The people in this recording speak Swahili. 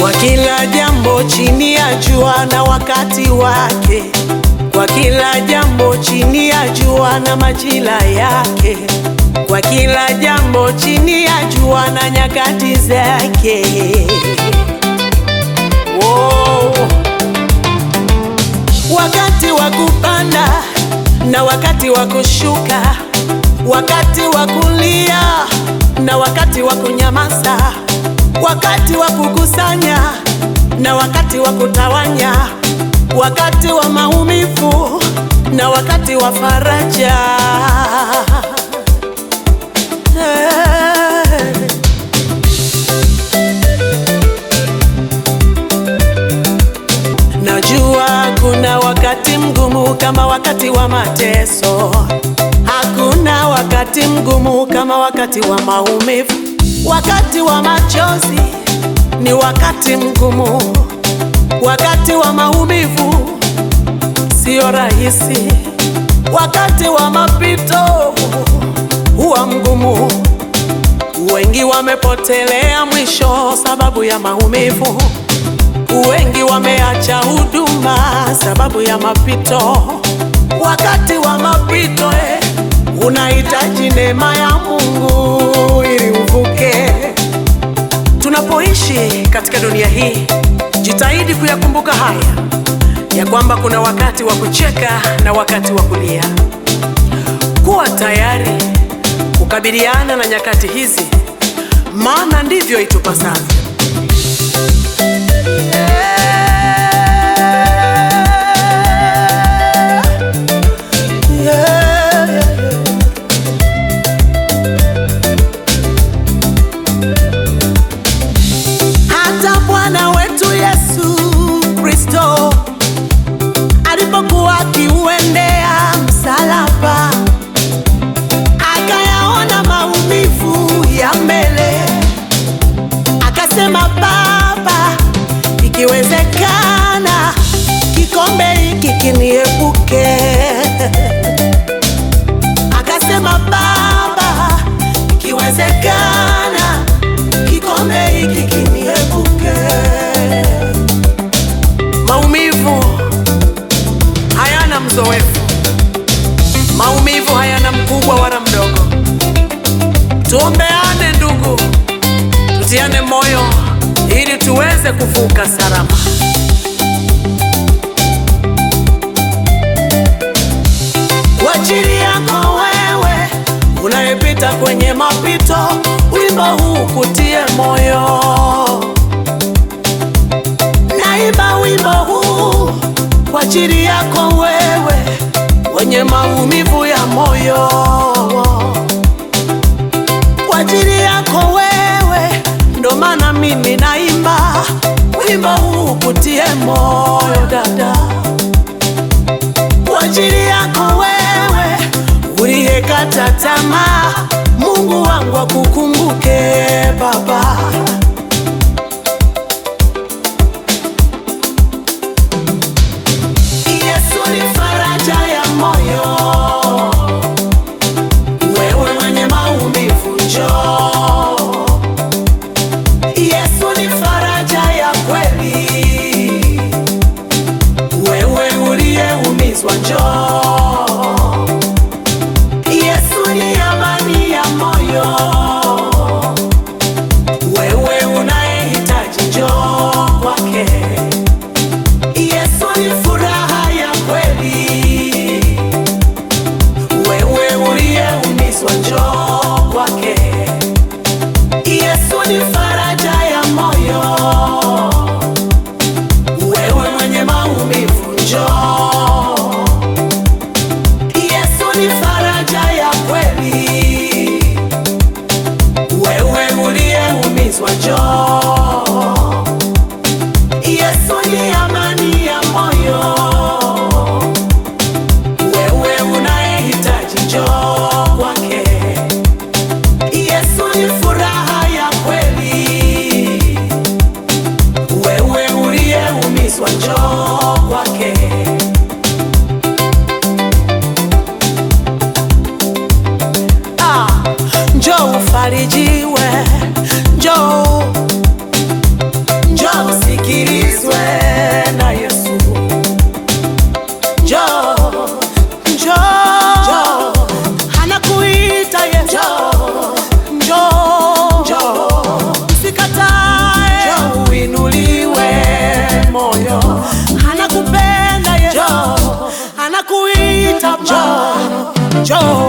kwa kila jambo chini ya jua na wakati wake, kwa kila jambo chini ya jua na majira yake, kwa kila jambo chini ya jua na nyakati zake. Oh. Wakati wa kupanda na wakati wa kushuka, wakati wa kulia na wakati wa kunyamaza, wakati wa kukusanya na wakati wa kutawanya, wakati wa maumivu na wakati wa faraja. Hey. Najua kuna wakati mgumu kama wakati wa mateso. Hakuna wakati mgumu kama wakati wa maumivu. Wakati wa machozi ni wakati mgumu. Wakati wa maumivu sio rahisi. Wakati wa mapito huwa mgumu. Wengi wamepotelea mwisho sababu ya maumivu. Wengi wameacha huduma sababu ya mapito. Wakati wa mapito eh, unahitaji neema ya Mungu ili uvuke. Tunapoishi katika dunia hii, jitahidi kuyakumbuka haya ya kwamba kuna wakati wa kucheka na wakati wa kulia. Kuwa tayari kukabiliana na nyakati hizi, maana ndivyo itupasavyo. Hata Bwana wetu Yesu Kristo alipokuwa akiuendea msalaba, akayaona maumivu ya mbele, akasema, Baba, ikiwezekana kikombe hiki kiniepuke. Akasema, Baba, ikiwezekana kikombe hiki kiniepuke. Maumivu hayana mzoefu, maumivu hayana mkubwa wala mdogo. Tuombeane ndugu, tutiane moyo ili tuweze kuvuka salama. Kwa ajili yako wewe unayepita kwenye mapito, wimbo huu kutie moyo. Naimba wimbo huu kwa ajili yako wewe wenye maumivu ya moyo, kwa ajili yako wewe, ndo maana mimi naimba wimbo huu kutie moyo dada kwa ajili yako wewe uliyekata tamaa, Mungu wangu akukumbuke Baba. Yesu ni faraja ya moyo, wewe mwenye maumivu njoo. Yesu ni faraja ya kweli wewe uliyeumizwa njoo. Yesu ni amani ya moyo, wewe unayehitaji njoo kwake. Yesu ni furaha ya kweli, wewe uliyeumizwa njoo kwake. Yesu ni faraja ya moyo wewe mwenye maumivu njoo. Yesu ni faraja ya kweli, wewe uliyeumizwa njoo. Yesu ni amani ya moyo, wewe unayehitaji njoo kwake. Yesu ni furaha ya kweli wewe uliyeumizwa njoo kwake. Ah, njoo ufarijiwe, njoo njoo njoo